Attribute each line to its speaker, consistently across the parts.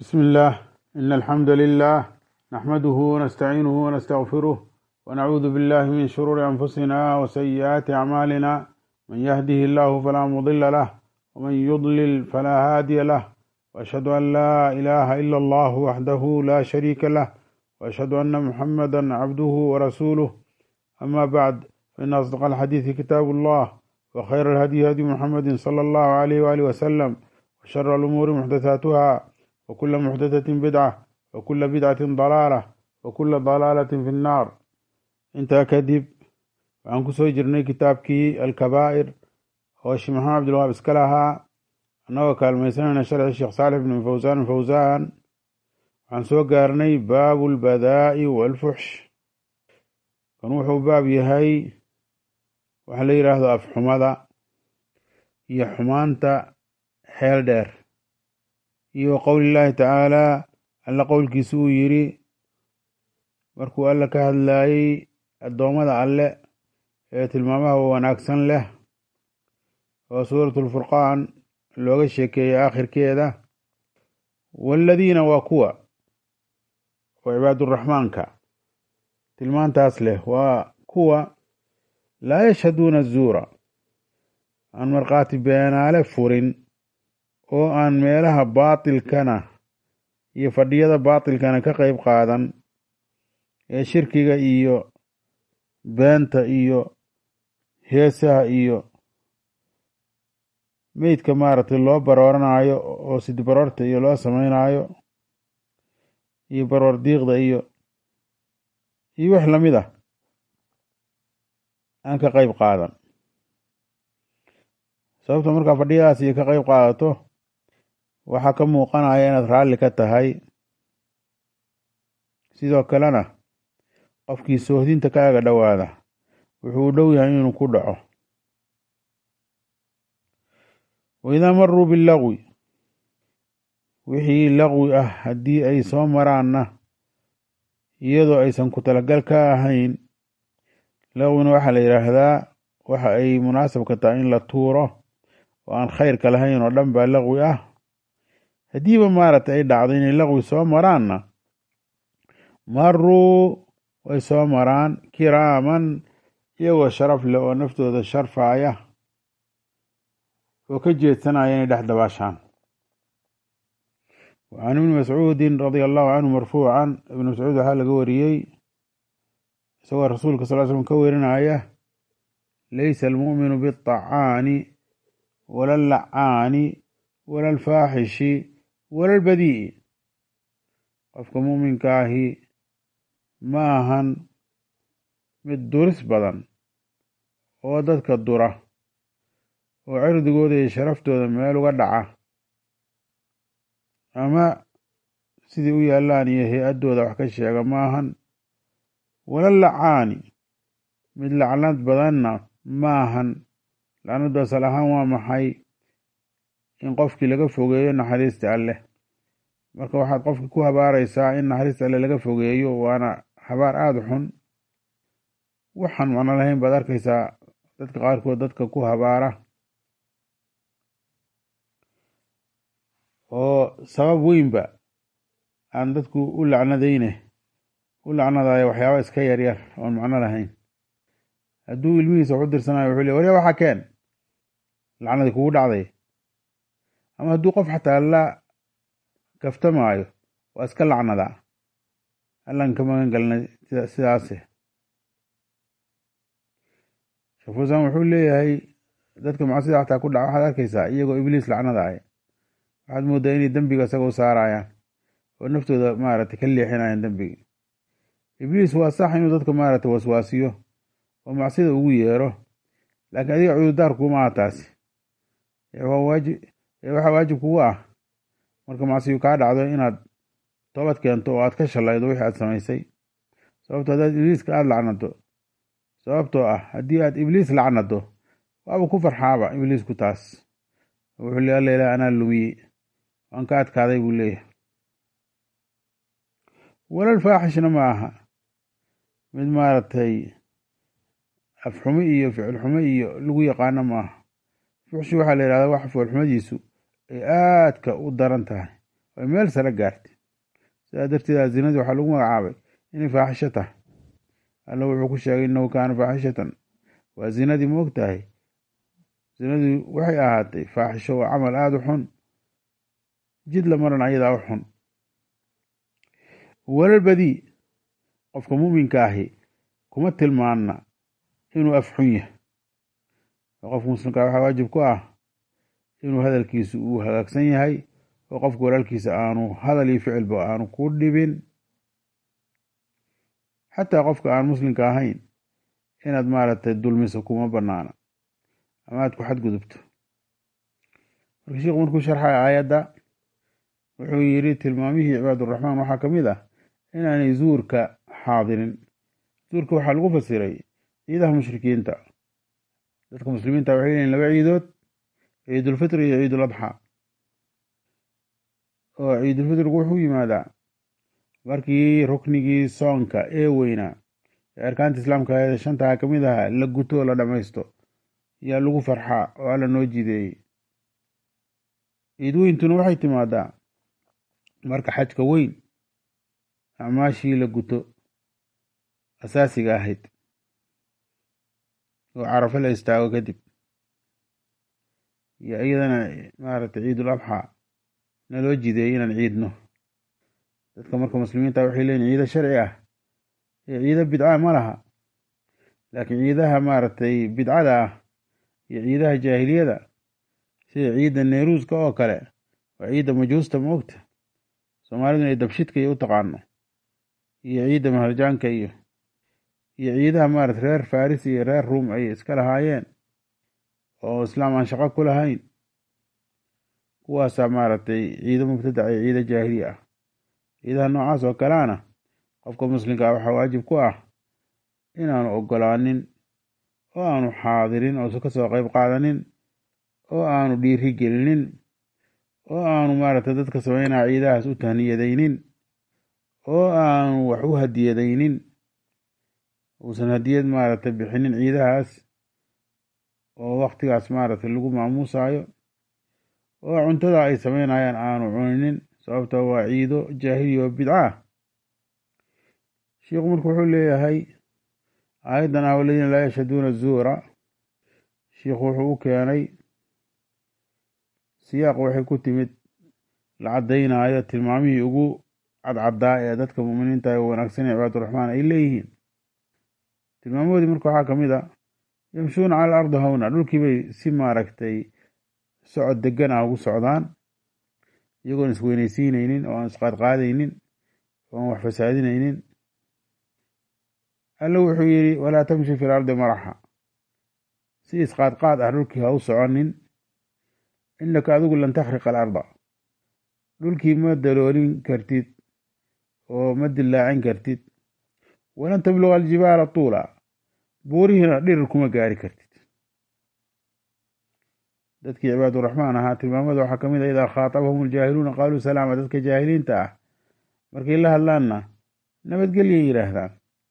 Speaker 1: بسم الله إن الحمد لله نحمده ونستعينه ونستغفره ونعوذ بالله من شرور أنفسنا وسيئات أعمالنا من يهده الله فلا مضل له ومن يضلل فلا هادي له وأشهد أن لا إله إلا الله وحده لا شريك له وأشهد أن محمدا عبده ورسوله أما بعد فإن أصدق الحديث كتاب الله وخير الهدي هدي محمد صلى الله عليه وآله وسلم وشر الأمور محدثاتها وكل محدثة بدعة وكل بدعة ضلالة وكل ضلالة في النار intaa kadib waxaan kusoo jirnay kitaabkii alkabaa'ir oo sheekh maxamed cabdilwahaab iska lahaa annagoo kaalmaysanayna sharxi sheekh saalix bn fawsaan fawsaan waxaan soo gaarnay baabu lbadaa'i walfuxsh kan wuxuu baab yahay waxa la yidhaahdo afxumada iyo xumaanta xeel dheer iyo qowli llaahi tacaalaa alla qowlkiisa uu yidhi markuu alla ka hadlaayey addoommada alle ee tilmaamaha wanaagsan leh oo suuratulfurqaan looga sheekeeyey aakhirkeeda waaladiina waa kuwa oo cibaaduraxmaanka tilmaantaas leh waa kuwa laa yashhaduuna azuura aan markhaati beenaale furin oo aan meelaha baatilkana iyo fadhiyada baatilkana ka qeyb qaadan ee shirkiga iyo beenta iyo heesaha iyo meydka maaragtay loo barooranaayo oo sidi baroorta iyo loo sameynaayo iyo baroor diiqda iyo iyo wix lamid ah aan ka qeyb qaadan sababta markaa fadhiyadaas iyo ka qeyb qaadato waxaa ka muuqanaya inaad raalli ka tahay sidoo kalena qofkii soohdinta ka aga dhowaada wuxuu u dhow yahay inuu ku dhaco waidaa maruu bilagwi wixii laqwi ah haddii ay soo maraanna iyadoo aysan ku talagal ka ahayn laqwina waxaa la yidhaahdaa waxa ay munaasabka tahay in la tuuro oo aan khayrka lahayn oo dhan baa laqwi ah haddiiba maaragtay ay dhacdo inay laqwi soo maraanna maruu way soo maraan kiraaman iyagoo sharaf leh oo naftooda sharfaaya oo ka jeedsanaya inay dhex dabaashaan can ibni mascuudin radia allahu canhu marfuucan ibni mascuud waxaa laga wariyey isagoo rasuulka sal slm ka werinaya laysa almu'minu biاطacaani wala allacaani wala alfaaxishi wala albadii'i qofka mu'minka ahi ma ahan mid duris badan oo dadka dura oo cirdigooda iyo sharaftooda meel uga dhaca ama sidii u yaallaan iyo hay-addooda wax ka sheega ma ahan wala lacaani mid lacnad badanna ma ahan lacnaddu asal ahaan waa maxay in qofkii laga fogeeyo naxariista alleh marka waxaad qofka ku habaaraysaa in naxariista alle laga fogeeyo waana habaar aada xun waxaan macno lahayn baad arkaysaa dadka qaarkood dadka ku habaara oo sabab weynba aan dadku u lacnadayne u lacnadayo waxyaaba iska yaryar oon macno lahayn hadduu ilmihiisa wax u dirsanayo wuxuu le warya waxaa keen lacnadii kugu dhacday ama hadduu qof xataa la kaftamaayo waa iska lacnadaa allan ka magan galnay sidaase sheekh fuusaan wuxuu leeyahay dadka macsida xataa ku dhaca waxaad arkaysaa iyagoo ibliis lacnadaaya waxaad mooddaa inay dembiga isaga u saarayaan oo naftooda maaragtay ka leexinayaan dembiga ibliis waa sax inuu dadka maaragtay waswaasiyo oo macsida ugu yeero laakiin adiga cudurdaar kuma aha taasi waxaa waajib kugu ah marka macsiyu kaa dhacdo inaad toobad keento oo aad ka shalaydo wixii aad samaysay sababto haddaad ibliiska aada lacnado sababtoo ah haddii aad ibliis lacnado waaba ku farxaaba ibliisku taas wuxuu le alla ilaah anaa lumiyey waan ka adkaaday buu leeyahay walal faaxishna ma aha mid maaragtay afxumo iyo ficil xumo iyo lagu yaqaano ma aha fuxshi waxaa la yidhahdaa wax foolxumadiisu ay aadka u daran tahay ay meel sare gaartay sidaa darteeda zinadii waxaa lagu magacaabay inay faaxisho tahay alla wuxuu ku sheegay innahu kaana faaxishatan waa zinadii ma og tahay zinadii waxay ahaatay faaxisho waa camal aada u xun jid la maran ayadaa u xun walal badii qofka muminka ahi kuma tilmaana inuu af xun yahay oo qofka muslimka waxaa waajib ku ah inuu hadalkiisu uu hagaagsan yahay oo qofka walaalkiisa aanu hadal iyo ficilba aanu ku dhibin xataa qofka aan muslimka ahayn inaad maaragtay dulmiso kuma banaana ama aad ku xadgudubto marka sheikhu markuu sharxaya aayadda wuxuu yidhi tilmaamihii cibaaduraxmaan waxaa ka mid ah inaanay zuurka xaadirin zuurka waxaa lagu fasiray ciidaha mushrikiinta dadka muslimiinta waxay leeyihin laba ciidood ciidulfitri iyo ciidul adxa oo ciidulfitrigu wuxuu yimaadaa markii ruknigii soonka ee weynaa ee arkaanta islaamka ee shantaa ka mid aha la guto oo la dhammaysto yaa lagu farxaa oo alla noo jideeyey ciid weyntuna waxay timaadaa marka xajka weyn acmaashii la guto asaasiga ahayd oo carafo la istaago kadib iyo iyadana maaragtay ciidul adxaa naloo jideeyey inaan ciidno dadka marka muslimiinta waxay leeyihin ciido sharci ah iyo ciido bidca ma laha laakiin ciidaha maaragtay bidcada ah iyo ciidaha jaahiliyada sida ciidda neyruuska oo kale waa ciidda majuusta moogta soomaaliduna ay dabshidka iyo u taqaano iyo ciidda maharjaanka iyo iyo ciidaha maarata reer faris iyo reer ruom ay iska lahaayeen oo islaam aan shaqo ku lahayn kuwaasaa maaragtay ciido mubtadac iyo ciido jaahiliya ah ciidaha noocaas oo kaleana qofka muslimka ah waxaa waajib ku ah inaanu ogolaanin oo aanu xaadirin oo ka soo qeyb qaadanin oo aanu dhiiri gelinin oo aanu maaragtay dadka sameynaya ciidahaas u tahniyadaynin oo aanu wax u hadiyadaynin uusan hadiyad maaragtay bixinin ciidahaas oo waktigaas maaragtay lagu maamuusayo oo cuntada ay sameynayaan aanu cuninin sababta waa ciido jaahiliya oo bidca ah sheikhu marka wuxuu leeyahay aayaddan ah waladiina laa yashhaduuna zuura sheikhu wuxuu u keenay siyaaq waxay ku timid la caddaynayo tilmaamihii ugu cadcaddaa ee dadka muuminiinta ee wanaagsan ee cibaaduraxmaan ay leeyihiin tilmaamahoodii marka waxaa ka mid a yamshuuna cala alardi hawna dhulkii bay si maaragtay socod degan ah ugu socdaan iyagoon isweynaysiinaynin oo aan isqaadqaadaynin oo aan wax fasaadinaynin alla wuxuu yidhi walaa tamshi fi lardi maraxa si isqaadqaad ah dhulkii ha u soconin innaka adigu lan takhriqa alarda dhulkii ma daloolin kartid oo ma dillaacin kartid walan tabluga aljibaala tuula buurihiina dhirir kuma gaari kartid dadkii cibaaduraxmaan ahaa tilmaamada waxaa ka mid a idaa khaatabahum aljaahiluuna qaaluu salaama dadka jaahiliinta ah markay la hadlaanna nabadgelyay yidhaahdaan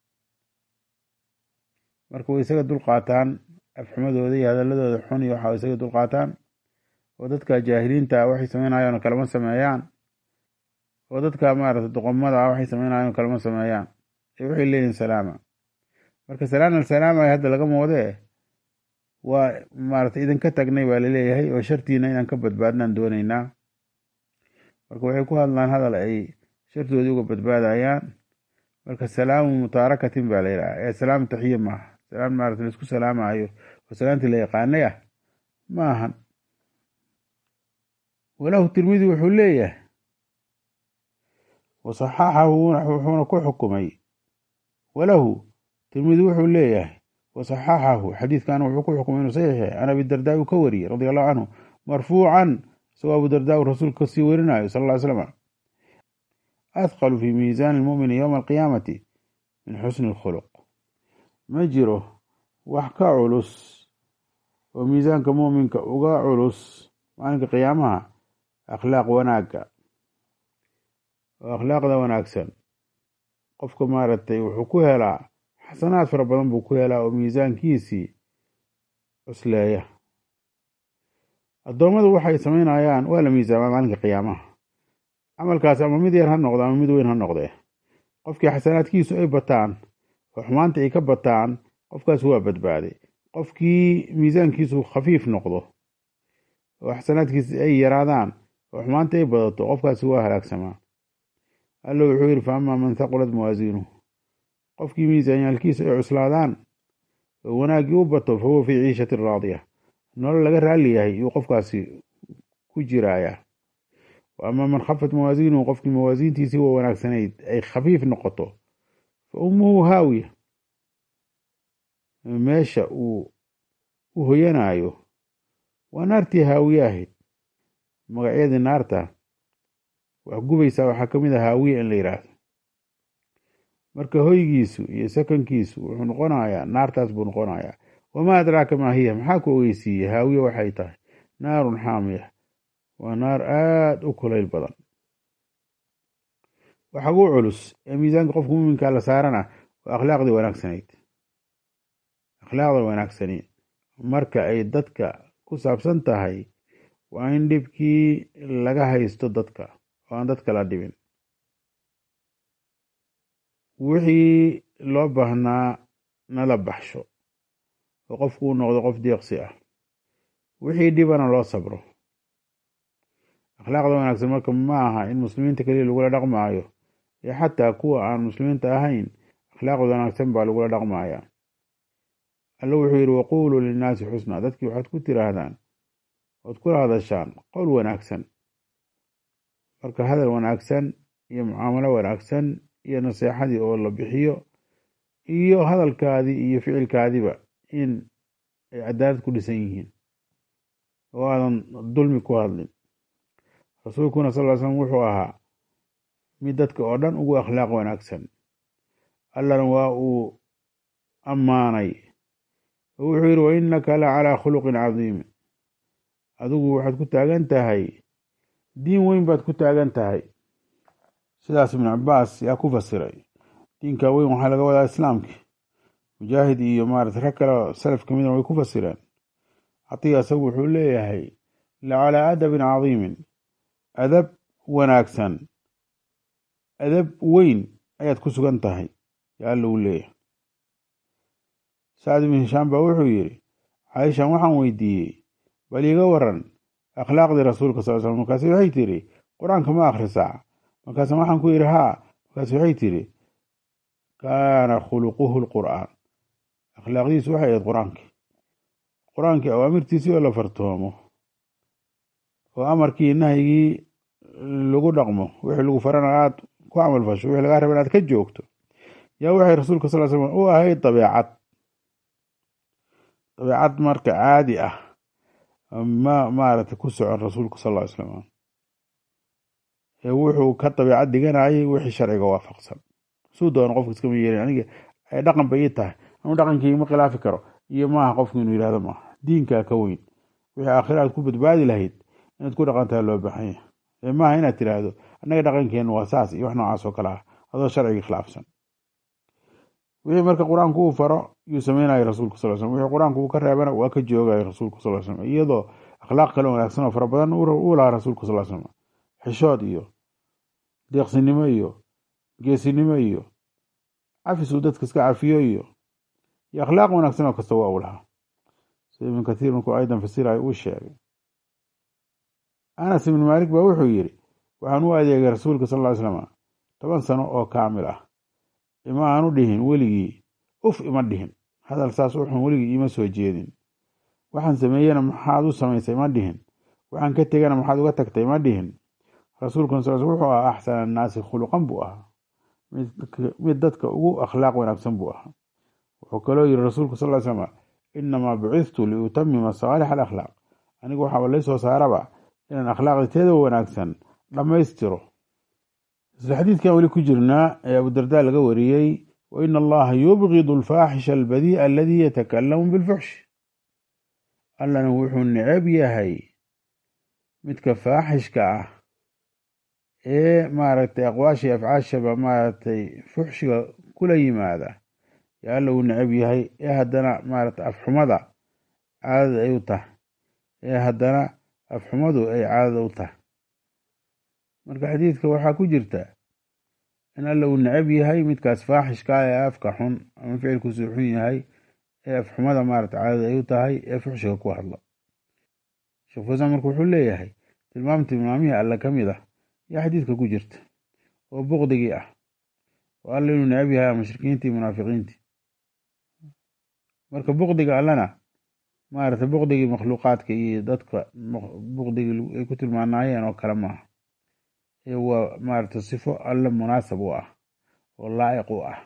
Speaker 1: marka way isaga dulqaataan afxumadooda iyo hadaladooda xun iyo waxaa isaga dulqaataan oo dadka jaahiliinta ah waxay sameynayaan oo kalama sameeyaan oo dadka maarata doqomada ah waxay sameynayaan oo kalama sameeyaan ee waxay leeyihin salaama marka salaan alsalaama hadda lagama wadee waa maarata idinka tagnay baa laleeyahay oo shartiina inaan ka badbaadnaan dooneynaa marka waxay ku hadlaan hadal ay shartoodii uga badbaadayaan marka salaamu mutaarakatin baa la yidhaha ee salaam taxiya maaha salaan maarata laisku salaamayo oo salaantii la yaqaanay ah ma ahan walahu tirmidi wuxuu leeyahay wasaxaxahu wuxuuna ku xukumay walahu tirmidi wuxuu leeyahay wasaxaxahu xadiidkan wuxuu ku xukumay inuu saxiix yahay can abidardaa uu ka wariyey radi allahu canhu marfuucan isagoo abudardaa uu rasuulka kasii warinayo sal ll ly slam athqalu fi miisaani lmumini yowma alqiyaamati min xusni alkhuluq ma jiro wax ka culus oo miisaanka muuminka uga culus maalinka qiyaamaha akhlaaq wanaagga oo akhlaaqda wanaagsan qofka maaragtay wuxuu ku helaa xasanaad fara badan buu ku helaa oo miisaankiisii cusleeya addoommadu waxay sameynayaan waa la miisaamaa maalinka qiyaamaha camalkaas ama mid yar ha noqdo ama mid weyn ha noqdee qofkii xasanaadkiisu ay bataan oo xumaanta ay ka bataan qofkaas waa badbaaday qofkii miisaankiisu khafiif noqdo oo xasanaadkiisa ay yaraadaan oo xumaanta ay badato qofkaasi waa halaagsamaa alla wuxuu yidhi fa amaa man thaqulat mawaasiinuhu qofkii miisaanyaalkiisa ay cuslaadaan oo wanaaggii u bato fa huwa fii ciishatin raadiya nolol laga raalli yahay yuu qofkaasi ku jiraayaa wa amaa man khafat mawaasiinuhu qofkii mawaasiintiisii waa wanaagsanayd ay khafiif noqoto fa ummuhu haawiya meesha uu u hoyanaayo waa naartii haawiye ahayd magacyadii naarta wax gubaysaa waxaa ka mid a haawiye in la yidhaahdo marka hoygiisu iyo sakankiisu wuxuu noqonayaa naartaas buu noqonayaa wamaa adraaka maa hiya maxaa ku ogeysiiyey haawiye waxay tahay naarun xaamiya waa naar aada u kulayl badan waxa ugu culus ee miisaanka qofka muminkaa la saarana waa akhlaaqdii wanaagsanayd akhlaaqda wanaagsani marka ay dadka ku saabsan tahay waa in dhibkii laga haysto dadka oo aan dadka la dhibin wixii loo baahnaa nala baxsho oo qofku uu noqdo qof deeqsi ah wixii dhibana loo sabro akhlaaqda wanaagsan marka ma aha in muslimiinta keliya lagula dhaqmaayo iyo xataa kuwa aan muslimiinta ahayn akhlaaqda wanaagsan baa lagula dhaqmayaa alla wuxuu yidhi waquuluu linnaasi xusnaa dadkii waxaad ku tiraahdaan oad kula hadashaan qowl wanaagsan marka hadal wanaagsan iyo mucaamalo wanaagsan iyo naseexadii oo la bixiyo iyo hadalkaadii iyo ficilkaadiba in ay cadaalad ku dhisan yihiin oo aadan dulmi ku hadlin rasuulkuna sal ly slam wuxuu ahaa mid dadka oo dhan ugu akhlaaq wanaagsan allana waa uu ammaanay oo wuxuu yidhi wa innaka la calaa khuluqin cadiim adigu waxaad ku taagan tahay diin weyn baad ku taagan tahay sidaas ibnu cabaas yaa ku fasiray diinka weyn waxaa laga wadaa islaamki mujaahid iyo maarata rag kale salaf ka midna way ku fasireen catiga isagu wuxuu leeyahay la calaa adabin cadiimin adab wanaagsan adab weyn ayaad ku sugan tahay yaa alla uu leeyahay sacd ibnu hishaam baa wuxuu yidhi caaishan waxaan weydiiyey bal iiga waran akhlaaqdii rasuulka sal slam markaasi waxay tidhi qur-aanka ma akhrisaa markaase waxaan ku yidhi haa markaasi waxay tidhi kaana khuluquhu lqur'aan akhlaaqdiisu waxay ahayd qur-aankii qur-aankii awaamirtiisii oo la fartoomo oo amarkii nahyigii lagu dhaqmo wixii lagu farana aad ku camal fasho wixii lagaa raba inaad ka joogto yaa waxay rasuulka sal slam u ahayd dabeecad dabeecad marka caadi ah ma maaragtay ku socon rasuulku sal ll ly slam ee wuxuu ka dabeecad dhiganayay wixii sharciga waafaqsan suu doono qofka iskama yeelin aniga ay dhaqan bay ii tahay anu dhaqankii ma khilaafi karo iyo maaha qofku inuu yidhahdo maaha diinkaa ka weyn wixii aakhira aad ku badbaadi lahayd inaad ku dhaqantaha loo baahan yahay ee maaha inaad tiraahdo annaga dhaqankeennu waa saas iyo wax noocaas oo kale ah adoo sharcigii khilaafsan wixii marka qur-aanku uu faro yuu sameynaya rasuulku sal slm wixii qur-aanku uu ka reebana waa ka joogaya rasuulku sal slm iyadoo akhlaaq kale wanaagsan oo fara badan uu lahaa rasuulku sal slm xishood iyo deeqsinimo iyo geesinimo iyo cafis uu dadka iska cafiyo iyo iyo akhlaaq wanaagsan oo kasta waa uu lahaa sida ibnu kathiir markuu aydan fasirayo uu sheegay anas ibnu maalik baa wuxuu yidhi waxaan u adeegay rasuulka sal ly slam toban sano oo kaamil ah ima aanu dhihin weligii uf ima dhihin hadal saas uxun weligii ima soo jeedin waxaan sameeyena maxaad u samaysay ma dhihin waxaan ka tegana maxaad uga tagtay ma dhihin rasuulkuna sal wuxuu ahaa axsana annaasi khuluqan buu ahaa mid dadka ugu akhlaaq wanaagsan buu ahaa wuxuu kaloo yiri rasuulku sal slam inamaa bucithtu liutamima saalix alakhlaaq anigu waxaaba laysoo saaraba inaan akhlaaqda teeda wanaagsan dhammaystiro isla xadiidkan weli ku jirnaa ee abudarda laga wariyey wa ina allaha yubgidu alfaaxisha albadii'a aladii yatakalamu bilfuxsh allana wuxuu necab yahay midka faaxishka ah ee maaragtay aqwaashii afcaashaba maaragtay fuxshiga kula yimaada yaa alla uu necab yahay ee haddana maaragtay afxumada caadada ay u tahay ee haddana afxumadu ay caadada u tahay marka xadiidka waxaa ku jirta in alla uu necab yahay midkaas faaxishka ah ee afka xun ama ficilkiisu xun yahay ee afxumada maarata caadada ay u tahay ee fuxshiga ku hadlo sheekh fusan marka wuxuu leeyahay tilmaam tilmaamihii alle ka mid ah yaa xadiidka ku jirta oo buqdigii ah oo alla inuu necab yahay mushrikiintii munaafiqiintii marka buqdiga allana maarata buqdigii makhluuqaadka iyo dadka buqdigii ay ku tilmaanaayeen oo kale maaha ee waa maarata sifo alle munaasab u ah oo laa'iq u ah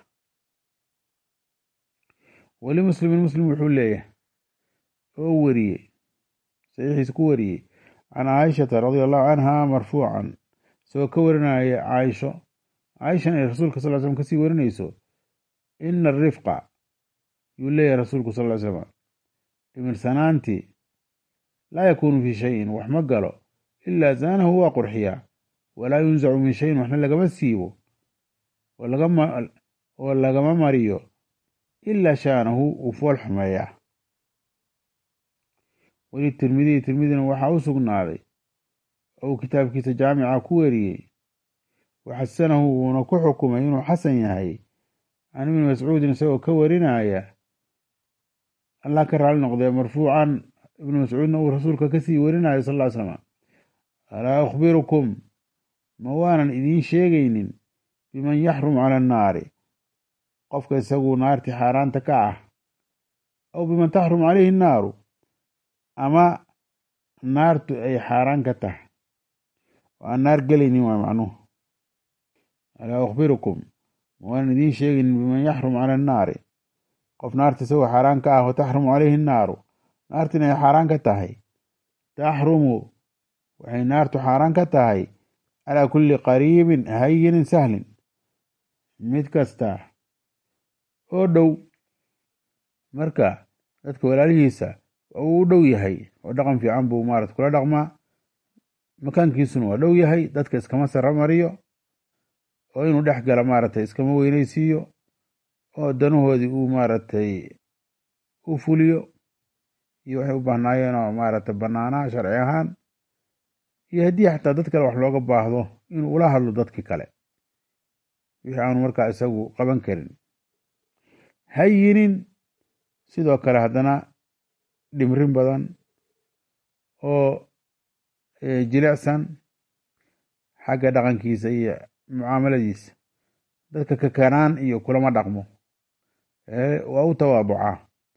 Speaker 1: weli muslimin muslim wuxuu leeyahay oo wariyey saxiixiisa ku wariyey can caaishata radia allahu canha marfuucan isagoo ka warinaya caaisho caaishana ay rasuulka sal slam kasii warinayso ina arifqa yuu leeyahay rasuulku sal ly slam dhimirsanaantii laa yakuunu fii shayin wax ma galo ilaa zaanahu waa qurxiyaa walaa yunzacu min shayin waxna lagama siibo oo lagama mariyo ilaa shaanahu uu fool xumeeyaa weli tirmidiyi tirmidina waxaa u sugnaaday oo uu kitaabkiisa jaamica ku weriyey waxasanahu uuna ku xukumay inuu xasan yahay can ibni mascuudin isagoo ka warinaya allah ka raali noqdee marfuucan ibnu mascuudna uu rasuulka kasii warinayo sal ly slam alaa akhbirukum ma waanan idiin sheegaynin biman yaxrum cala annaari qofka isagu naartii xaaraanta ka ah aw biman taxrum calayhi annaaru ama naartu ay xaaraan ka tahay oo aan naar gelaynin waa macnuhu alaa akhbirukum ma waanan idiin sheegaynin biman yaxrum cala annaari qof naarta isagoo xaaraan ka ah wa taxrumu calayhi annaaru naartina ay xaaraan ka tahay taxrumu waxay naartu xaaraan ka tahay calaa kulli qariibin hayinin sahlin mid kasta oo dhow marka dadka walaalihiisa uu u dhow yahay oo dhaqan fiican buu maarat kula dhaqmaa makaankiisuna waa dhow yahay dadka iskama sara mariyo oo inuu dhex gala maaragtay iskama weyneysiiyo oo danahoodii uu maaragtay u fuliyo iyo waxay u baahnaayeen oo maaragtay bannaanaa sharci ahaan iyo haddii xataa dad kale wax looga baahdo inuu ula hadlo dadkii kale wixii aanu markaa isagu qaban karin hayinin sidoo kale haddana dhimrin badan oo jilicsan xagga dhaqankiisa iyo mucaamaladiisa dadka kakanaan iyo kulama dhaqmo waa u tawaabucaa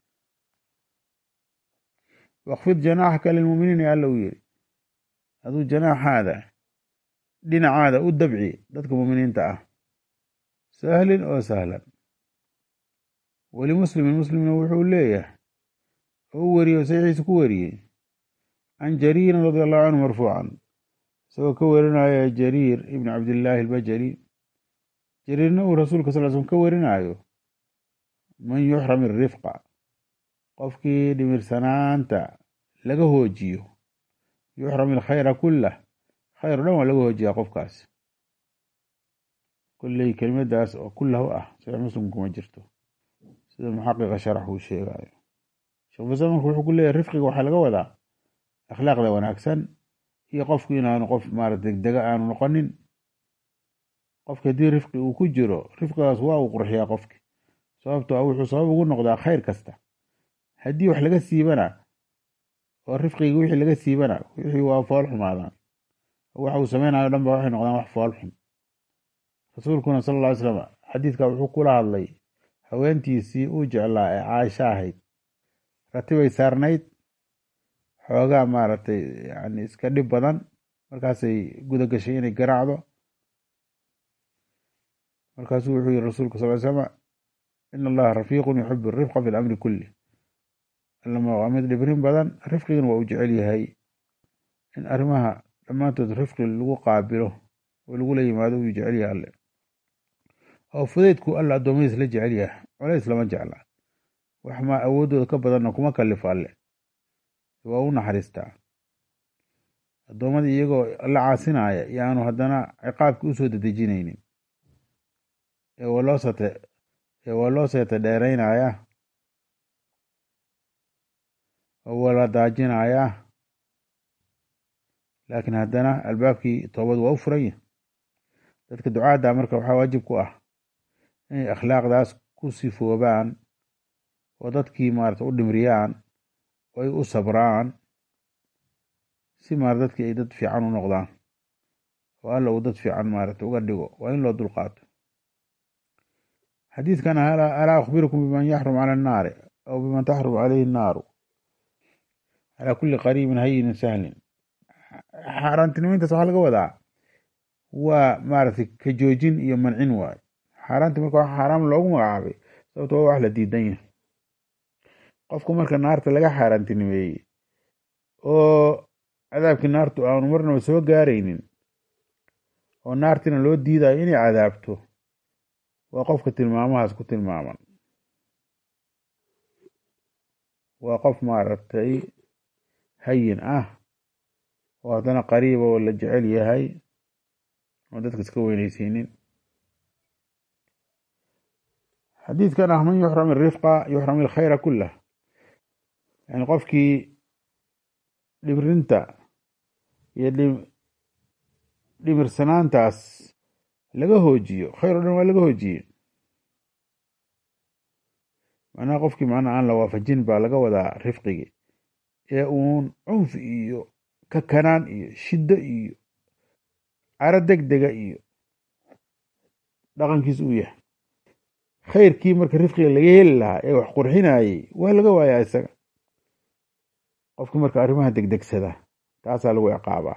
Speaker 1: wakfid janaaxaka lilmuminiin alla uu yiri aduu janaaxaada dhinacaada u dabci dadka muminiinta ah sahlin oo sahlan weli muslimin muslimna wuxuu leeyahay oo u wariyey oo saxiixiisa ku wariyey can jariirin radi allahu canhu marfuucan isagoo ka warinaya jariir ibni cabdillaahi albajali jariirna uu rasuulka sal slm ka warinaayo man yuxram irifqa qofkii dhimirsanaanta laga hoojiyo yuxram ilkhayra kullah khayr o dhan waa laga hoojiyaa qofkaas kolley kelimadaas oo kullahu ah saxiix muslim kuma jirto sida muxaqiqa sharax uu sheegayo sheekh fasal marka wuxuu ku leeyahy rifqiga waxaa laga wadaa akhlaaqda wanaagsan iyo qofku inaanu qof maarata degdega aanu noqonin qofka haddii rifqi uu ku jiro rifqigaas waa uu qurxiyaa qofki sababto a wuxuu sabab ugu noqdaa khayr kasta haddii wax laga siibana oo rifqiga wixii laga siibana wixii waa fool xumaadaan waxa uu sameynayo dhan ba waxay noqdaan wax fool xun rasuulkuna sala alla ly slam xadiidka wuxuu kula hadlay haweentiisii uu jeclaa ee caaisho ahayd ratibay saarnayd xoogaa maaragtay yani iska dhib badan markaasay guda gashay inay garaacdo markaasuu wuxuu yihi rasuulku sal ly slama in allaha rafiiqun yuxibu arifqa fi lamri kulli allama waa mid dhibrin badan rifqigana waa uu jecel yahay in arrimaha dhammaantood rifqi lagu qaabilo oo lagula yimaado uu jecel yahay alle oo fudeydku alla addoommadiis la jecel yahay colays lama jecla wax maa awooddooda ka badanna kuma kalifo alle waa u naxariistaa addoommadii iyagoo la caasinaya yaanu haddana ciqaabki usoo dedejinaynin ee waa loo sate ee waa loo seeta dheeraynayaa oo waa la daajinayaa laakiin haddana albaabkii toobadu waa u furanya dadka ducaadda marka waxaa waajib ku ah inay akhlaaqdaas ku sifoobaan oo dadkii maarata u dhimriyaan oo ay u sabraan si maarata dadkii ay dad fiican u noqdaan oo alla uu dad fiican maarata uga dhigo waa in loo dulqaato xadiidkan alaa akhbirukum biman yaxrum cala annaari aw biman taxrum calayhi annaaru calaa kulli qariibin hayinin sahlin xaaraantinimayntaas waxaa laga wadaa waa maaragtay ka joojin iyo mancin waayo xaaraanti marka wax xaaraam loogu magacaabay sababto waa wax la diidan yahay qofku marka naarta laga xaaraantinimeeyey oo cadaabkii naartu aanu marnaba soo gaaraynin oo naartina loo diidayo inay cadaabto waa qofka tilmaamahaas ku tilmaaman waa qof maaragtay hayin ah oo haddana qariiba oo la jecel yahay oo dadka iska weynaysiinin xadiidkan ah man yuxram irifqa yuxram ilkhayra kullah yani qofkii dhibrinta iyo dhimirsanaantaas laga hoojiyo khayr o dhan waa laga hoojiye macnaha qofkii macnaha aan la waafajin baa laga wadaa rifqigi ee uun cunfi iyo kakanaan iyo shiddo iyo caro deg dega iyo dhaqankiis uu yahay khayrkii marka rifqiga laga heli lahaa ee wax qurxinayey waa laga waayaa isaga qofkii marka arrimaha degdegsada taasaa lagu ciqaabaa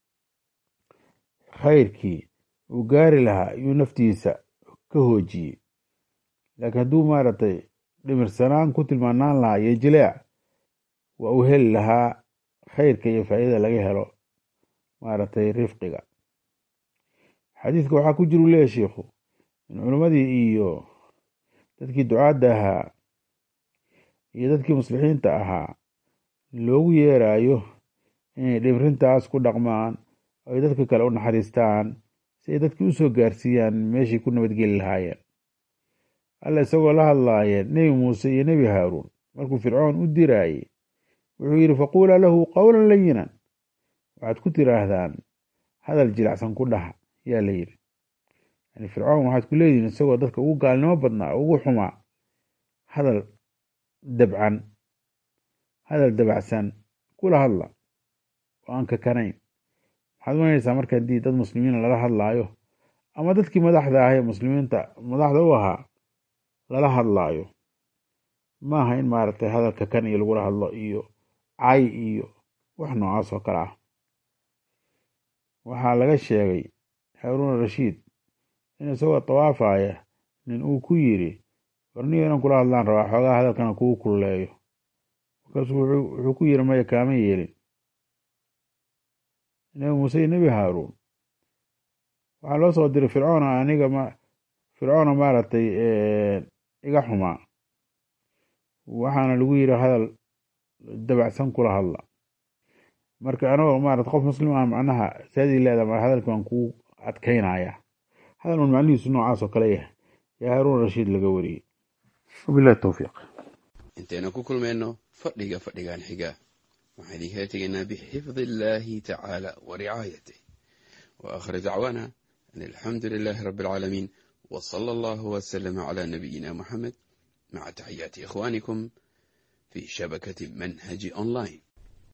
Speaker 1: khayrkii uu gaari lahaa iyuu naftiisa ka hoojiyey laakiin hadduu maaragtay dhimirsanaan ku tilmaanaan lahaa iyo jileec waa uu heli lahaa khayrka iyo faa'iidada laga helo maaragtay rifqiga xadiidka waxaa ku jiru leeya sheikhu in culimmadii iyo dadkii ducaadda ahaa iyo dadkii muslixiinta ahaa loogu yeerayo inay dhibrintaas ku dhaqmaan oo ay dadka kale u naxariistaan si ay dadkii u soo gaarsiiyaan meeshay ku nabadgeli lahaayeen alla isagoo la hadlaaya nebi muuse iyo nebi haaruun markuu fircoon u diraayey wuxuu yidhi faquulaa lahu qowlan layinan waxaad ku tiraahdaan hadal jilacsan ku dhaha yaa la yidhi yani fircoon waxaad ku leedihin isagoo dadka ugu gaalnimo badnaa ugu xumaa hadal dabcan hadal dabacsan kula hadla oo aan kakanayn waxaad umanaysaa marka haddii dad muslimiina lala hadlaayo ama dadkii madaxda ah ee muslimiinta madaxda u ahaa lala hadlaayo maaha in maaragtay hadal kakan iyo lagula hadlo iyo cay iyo wax noocaas oo kale ah waxaa laga sheegay haaruun rashiid in isagoo tawaafaya nin uu ku yidhi warniyo inaan kula hadlaan rabaa xoogaa hadalkana kugu kululeeyo markaasuu wuxuu ku yidhi maya kaama yeelin nebi muuse iyo nebi haaruun waxaa loo soo diray fircoona aniga ma fircoona maaragtay iga xumaa waxaana lagu yidhi hadal dabacsan kula hadla marka anagoo maarata qof muslim ah macnaha saadii leeda hadalkii waan kuu adkaynaya hadal un macnihiisu noocaas oo kale yahay yaa haaruun rashiid laga wariyey wabilahi towfiiq
Speaker 2: intaynu ku kulmayno fadhiga fadhigan xiga waxaan idinkala tegaynaa bixifdi illaahi tacaala wa ricaayatih wa aakhir dacwaana an alxamdu lilaahi rabbi alcaalamiin wa sala allahu wasalama calaa nabiyina muxamed maca taxiyaati ikhwaanikum fi shabakati manhaji online